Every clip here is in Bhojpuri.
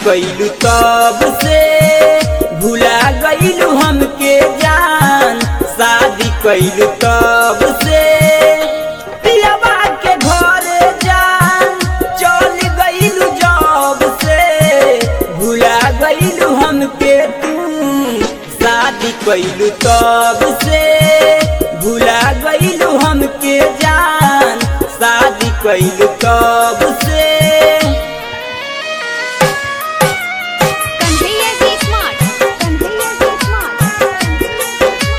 कैलू तब से भुला गईलू हमके जान शादी कैलू तब से पियवा के घरे जान चल गईलू जब से भुला गईलू हमके तू शादी कैलू तब से भुला गईलू हमके जान शादी कैलू तब से Kanhaiya G Smart. Kanhaiya G Smart.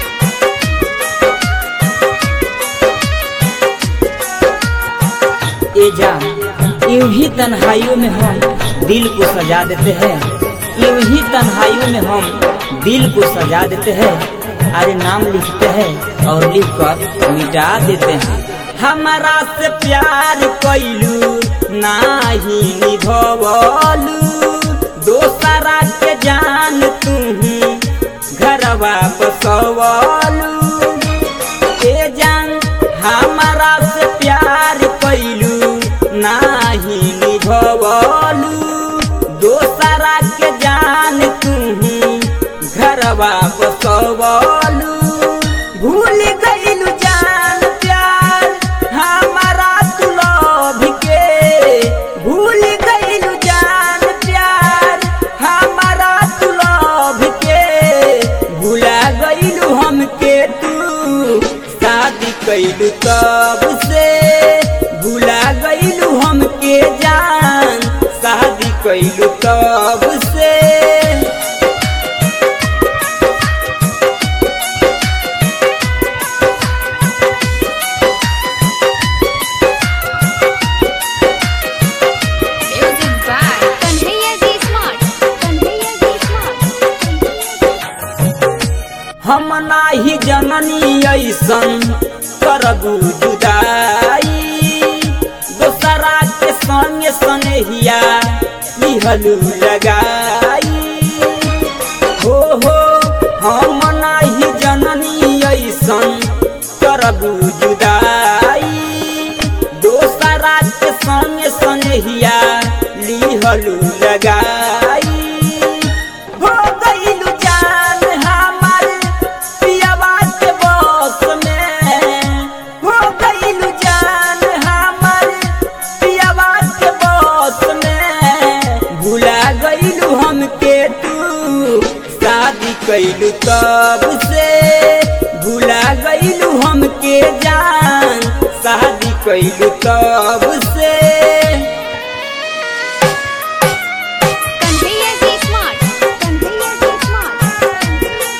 ए जान यूं ही तन्हाइयों में हम दिल को सजा देते हैं यूं ही तन्हाइयों में हम दिल को सजा देते हैं अरे नाम लिखते हैं और लिख कर मिटा देते हैं हमारा से प्यार कैलू नाही निभवलू दोसरा के जान तू घरवा बसवलू ए जान हमारा से प्यार कैलू नाही निभवलू दोसरा के जान तू घरवा बसवलू भूल गईलू जान प्यार हमारा तू लभ के भूल गईलू जान प्यार हमारा तू लभ के भुला गईलू हमके तू शादी कैलू तब से भुला गईलू हमके जान शादी कैलू तब से Music by Kanhaiya G Smart. Kanhaiya G Smart. हम नाही जननी ऐसन करबू जुदाई दोसरा के संगे संगिया लिहलू लगाई हो हो हम नाही जननी ऐसन करबू जुदाई दोसरा के संगे संगिया लिहलू लगाई हो गईलू जान हमार पियवा के बस में हो गईलू जान हमार पियवा के बस में भुला गईलू हमके तू शादी कैलू तब से भुला गईलू हमके जान शादी कैलू तब से Kanhaiya G Smart. Kanhaiya G Smart.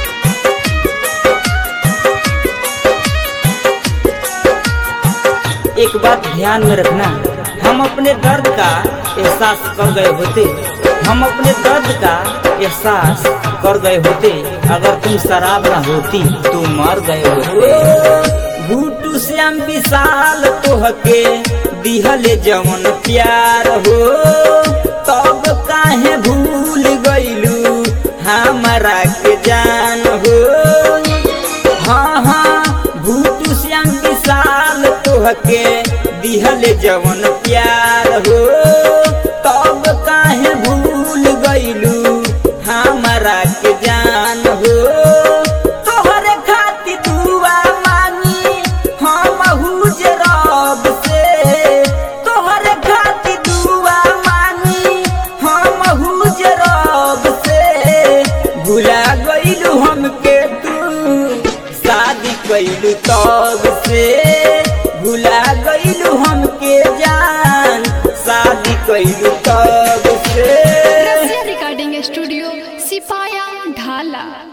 एक बात ध्यान में रखना हम अपने दर्द का एहसास कर गए होते हम अपने दर्द का एहसास कर गए होते अगर तुम शराब ना होती तो मर गए होते भूटू श्याम विशाल तोहके दिहले जवन प्यार हो तब काहे भूल गईलू हमारा के जान हो हाँ हाँ भूतू श्याम विशाल तोहके दिहल जवन प्यार हो तब काहे भूल गईलू हमारा के जान हो तोहरे खातिर दुआ मांगी हम हुज रब से तोहरे खातिर दुआ मांगी हम हुज रब से भुला गईलू हमके तू शादी कैलू तब से भुला गईलू हमके जान शादी कैलू तब से रसिया रिकॉर्डिंग स्टूडियो सिपाया ढाला